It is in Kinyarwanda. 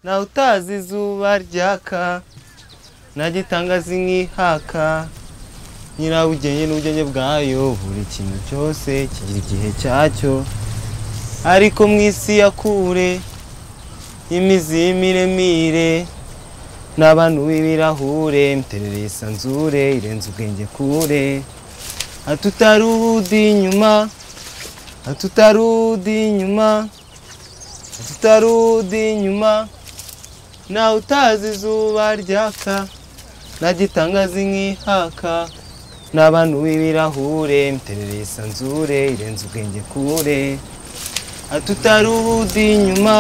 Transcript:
ntawe utazi izuba ryaka nagitangaza inkihaka nyirabugenge n'ubugenge bwayo buri kintu cyose kigira igihe cyacyo ariko mu isi ya kure y'imizi y'imiremire n'abantu b'ibirahure miterere yisanzure irenze ubwenge kure hatutari ubudi inyuma hatutari ubudi inyuma hatutari ubudi inyuma ntawe utazi izuba ryaka nagitangaza inkihaka n'abantu b'ibirahure miterere yisanzure irenze ubwenge kure hatutari ubudi inyuma